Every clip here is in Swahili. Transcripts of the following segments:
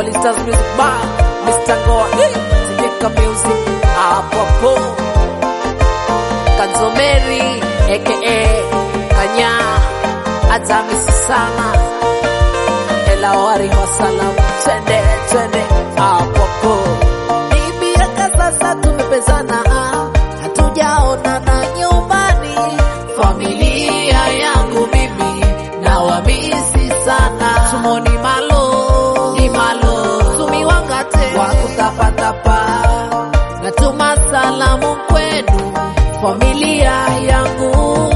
Sisters Music Bar, Mr. Ngoa, eh, Sijika Music, hapo hapo. Kanzomeri, aka Kanya, Atamisi sana. Ela wari wa salam, twende, twende, hapo hapo. Ni miaka sasa tumepezana, hatujaonana nyumbani. Familia yangu mimi na wamisi sana. Tumoni malo ni malo, tumiwangate wa kutapatapa. Natuma salamu kwenu familia yangu,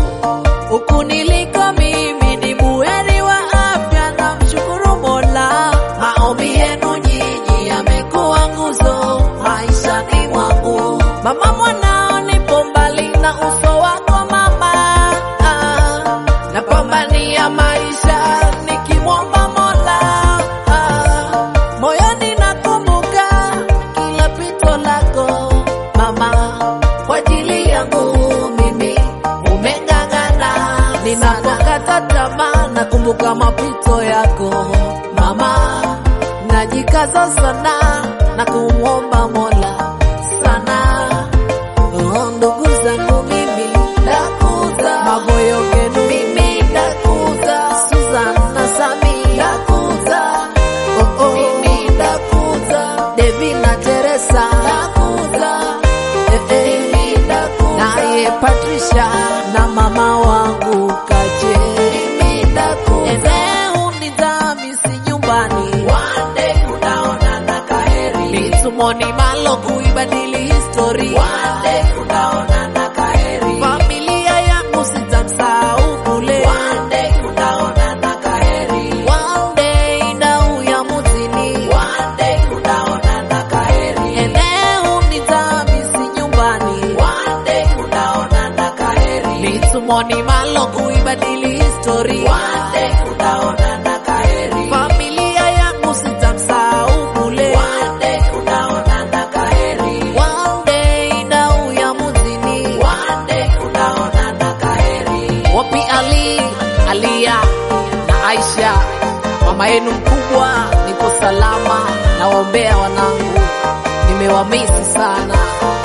huku niliko mimi ni buheri wa afya, na mshukuru Mola. Maombi yenu nyinyi yamekuwa nguzo maishani mwangu. Mama mwanao nipo mbali na uso wako mama, ah, napambania maisha nikimwomba Mola, ah, moyoni nakumbuka kila pito lako mama, kwa ajili yangu mimi umeng'ang'ana. Ninapokata tamaa nakumbuka mapito yako mama, najikaza sana na kumwomba Mola sana. Oh, ndugu zangu mimi nakuza maboyo genu mimi nakuza Susan na Sami nakuza oh, oh. mimi nakuza Devi na Teresa nakuza eh, eh. mimi nakuza naye Patricia na mama wangu Kaje mimi nakuza eneo nizamisi nyumbani one day unaona na kaheri mitumoni malo kuibadili histori one day unaona na kaheri familia yangu sitamsahau kule one day unaona na kaheri one day dau ya mutini one day unaona na kaheri eneo nizamisi nyumbani one day unaona na kaheri mitumoni malo kuibadili histori one day unaona na kaheri familia yangu sitamsahau kule one day unaona na kaheri one day dau ya mutini one day unaona na kaheri wapi Ali Alia na Aisha mama yenu mkubwa niko salama nawaombea wanangu nimewamisi sana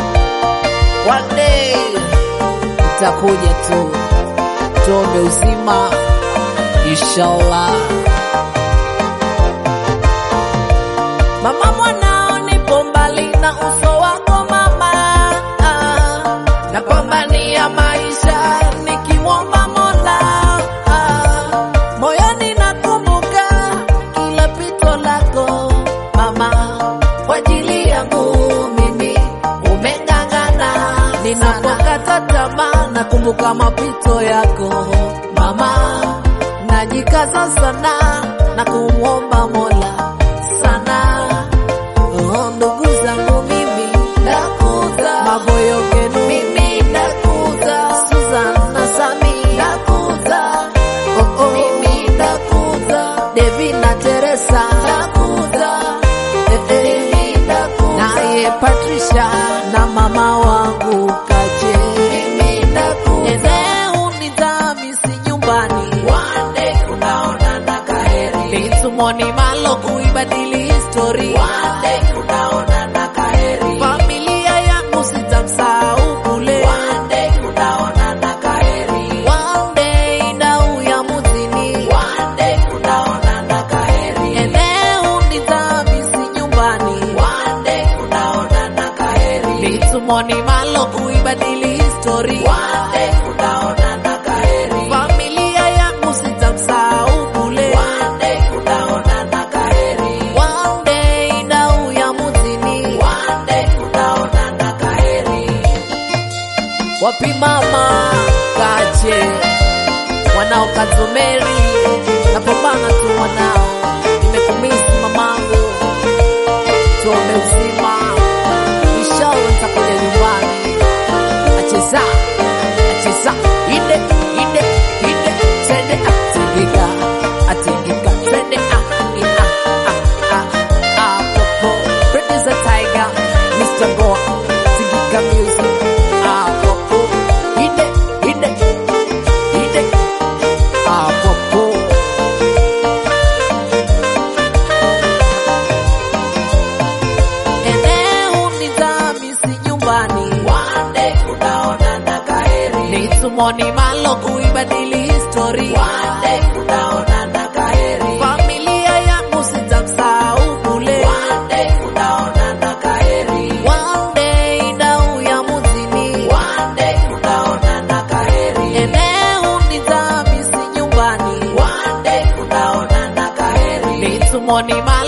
one day itakuja tu tuombe uzima inshallah Mama mwanao nipo mbali na uso wako mama, ah, napambania maisha nikimwomba Mola, ah, moyoni nakumbuka kila pito lako mama, kwa ajili yangu mimi umeng'ang'ana. Ninapokata tamaa nakumbuka mapito yako mama, najikaza sana na kumwomba Mola sana. Oh, ndugu zangu mimi nakuza maboyo genu mimi nakuza Susan na Sami nakuza oh, oh. mimi nakuza Devi na Teresa nakuza eh, eh. mimi nakuza naye Patricia na mama wangu Kaje mimi nakuza eneo nizamisi nyumbani one day unaona na kaheri mitumoni malo kuibadili histori one day unaona na kaheri familia yangu sitamsahau kule one day unaona na kaheri one day dau ya mutini one day unaona na kaheri eneo nizamisi nyumbani one day unaona na kaheri mitumoni malo kuibadili histori one day unaona na kaheri familia yangu sitamsahau kule one day unaona na kaheri one day dau ya mutini one day unaona na kaheri wapi mama kache mwanao kazomeri napambana tu mwanao nimekumisi mamangu tuombe uzima inshallah nitakuja nyumbani acheza acheza ide ide ide tende atingika atingika tende ah ina ah ah ah popo producer tiger mr go tingika music ah popo ide ide ide ah popo Tumoni malo kuibadili history. One day tutaonana kaheri. Familia yangu sitamsahau bule. One day tutaonana kaheri. One day dau ya muzini. One day tutaonana kaheri. Eneo nitamisi nyumbani. One day tutaonana kaheri. Nitumoni malo